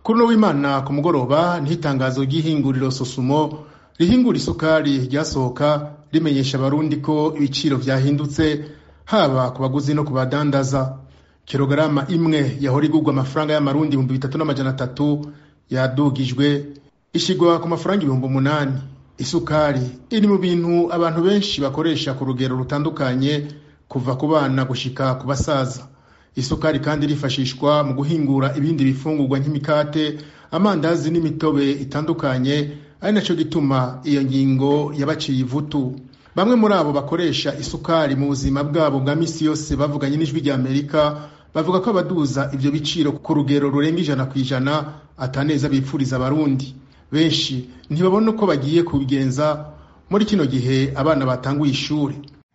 kuri uno w'imana ku mugoroba niho itangazo ry'ihinguriro sosumo rihingura isukari ryasohoka rimenyesha abarundi ko ibiciro vyahindutse haba ku baguzi no ku badandaza kilogarama imwe yahora igurwa amafaranga y'amarundi ibihumbi bitatu n'amajana atatu yadugijwe ishigwa ku mafaranga ibihumbi umunani isukari iri mu bintu abantu benshi bakoresha ku rugero rutandukanye kuva ku bana gushika ku basaza isukari kandi irifashishwa mu guhingura ibindi bifungurwa nk'imikate amandazi n'imitobe itandukanye ari naco gituma iyo ngingo yabaciye ivutu bamwe muri abo bakoresha isukari mu buzima bwabo bwa misi yose bavuganye n'ijwi rya amerika bavuga ko abaduza ivyo biciro ku rugero rurenga ijana ku ijana ataneza bipfuriza abarundi benshi ntibabona uko bagiye kubigenza muri kino gihe abana batanguye ishuri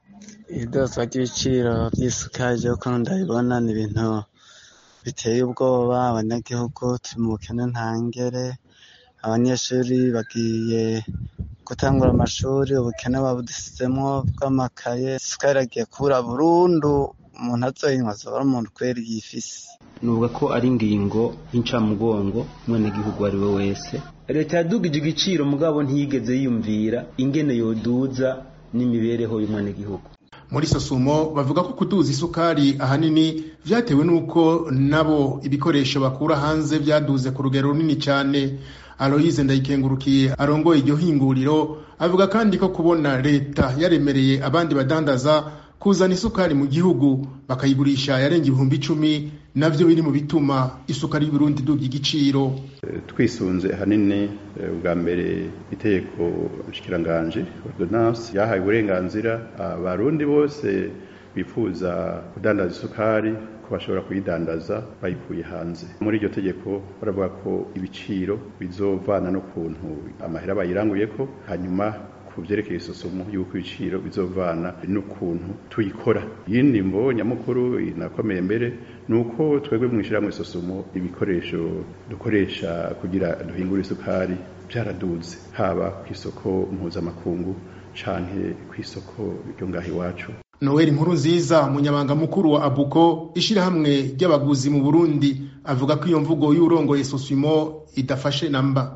idozwa ry'ibiciro by'isukari ryo kuno ndabibona ni ibintu biteye ubwoba abanyagihugu turi mu bukene ntangere abanyeshuri bagiye gutangura amashuri ubukene babudusizemwo bw'amakaye isukari iragiye kubura burundu umuntu azoyinywa azoba ari umuntu kweri yifise nuvuga ko ari ingingo y'incamugongo umwenegihugu uwo ari we wese leta yadugije igiciro mugabo ntiyigeze yiyumvira ingene yoduza n'imibereho y'umwenegihugu muri sosumo bavuga ko kuduza isukari ahanini vyatewe n'uko nabo ibikoresho bakura hanze vyaduze ku rugero runini cyane aloyize ndayikengurukiye arongoye iryo hinguriro avuga kandi ko kubona leta yaremereye abandi badandaza kuzana isukari mu gihugu bakayigurisha yarenga ibihumbi icumi navyo biri mu bituma isukari y'uburundi iduga igiciro twisunze ahanini ubwa mbere itegeko nshikiranganji ordonance yahaye uburenganzira abarundi bose bifuza kudandaza isukari ko bashobora kuyidandaza bayikuye hanze muri iryo tegeko baravuga ko ibiciro bizovana n'ukuntu amahera bayiranguyeko hanyuma ku vyerekeye isusumu y'uko ibiciro bizovana n'ukuntu tuyikora yindi mvo nyamukuru inakomeye mbere ni uko twebwe mw'ishirahamwe isusumu ibikoresho dukoresha kugira duhingure isukari vyaraduze haba kw'isoko mpuzamakungu canke kw'isoko ryo ngaha iwacu noel nkuru nziza umunyabanga mukuru wa abuko ishirahamwe ry'abaguzi mu burundi avuga ko iyo mvugo y'urongoye susimo idafashe namba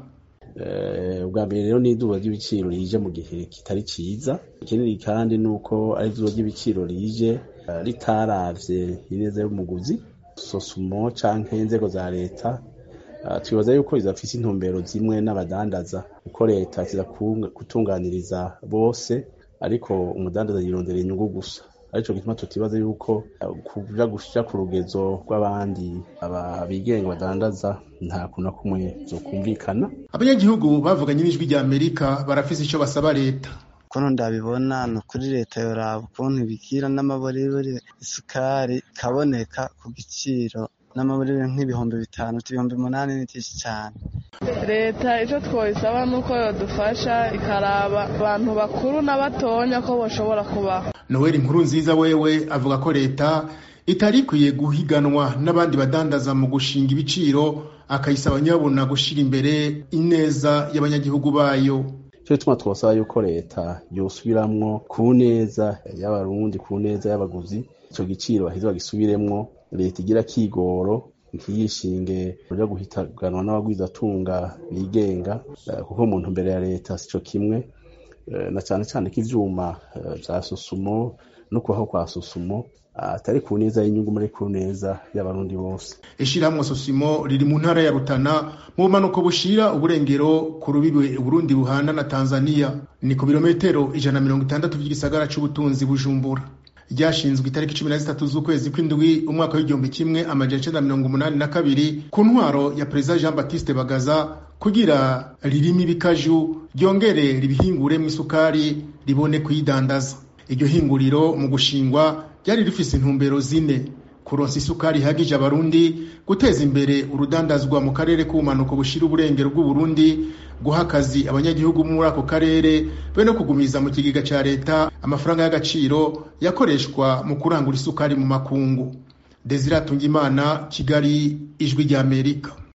ubwa mbere rero ni iduba ry'ibiciro rije mu gihe kitari ciza ikindi kandi ni uko ari iduba ry'ibiciro rije ritaravye ineza y'umuguzi sosumo canke inzego za leta twibaza yuko izafise intumbero zimwe n'abadandaza kuko leta kiza gutunganiriza bose ariko umudandaza yirondera inyungu gusa arico gituma tutibaza yuko kuja gushira ku rugezo rw'abandi abigenga badandaza nta kuntu kumwe zokumvikana abanyagihugu bavuganye n'ijwi rya amerika barafise ico basaba leta ukuntu ndabibona ni ukuri leta yoraba ukuntu ibigira n'amaburiburi isukari ikaboneka ku giciro n'amaburiburi nk'ibihumbi bitanu ibihumbi umunani ni byinshi cyane leta icyo twoyisaba ni uko yodufasha ikaraba abantu bakuru n'abatonya ko bashobora kubaho noel inkuru nziza wewe avuga ko leta itari ikwiye guhiganwa n'abandi badandaza mu gushinga ibiciro akayisaba nyabona gushira imbere ineza y'abanyagihugu bayo cyo gituma twasaba yuko leta yosubiramwo ku neza y'abarundi ku neza y'abaguzi ico giciro baheze bagisubiremwo leta igira kigoro ntiyishinge uja guhitaganwa n'abagwizatunga bigenga kuko mu ntumbero ya leta sico kimwe na cane cane ko ivyuma vya susumo no kubaho kwa susumo atari ku neza y'inyungu muri ku neza y'abarundi bose ishirahamwe susimo riri mu ntara ya rutana mu bumanuko bushira uburengero ku rubibe uburundi buhana na tanzania ni ku birometero ijana na mirongo itandatu vy'igisagara c'ubutunzi bujumbura ryashinzwe itariki cumi na zitatu z'ukwezi kw'indwi umwaka w'igihumbi kimwe amajana icenda mirongo umunani na kabiri ku ntwaro ya perezida jean baptiste bagaza kugira ririme ibikaju ryongere ribihinguremwo isukari ribone kuyidandaza iryo hinguriro mu gushingwa ryari rifise intumbero zine kuronsa isukari ihagije abarundi guteza imbere urudandazwa mu karere k'ubumanuko bushira uburengero bw'uburundi guha akazi abanyagihugu muri ako karere be no kugumiza mu kigega ca leta amafaranga y'agaciro yakoreshwa mu kurangura isukari mu makungu desire atungimana kigali ijwi ry'amerika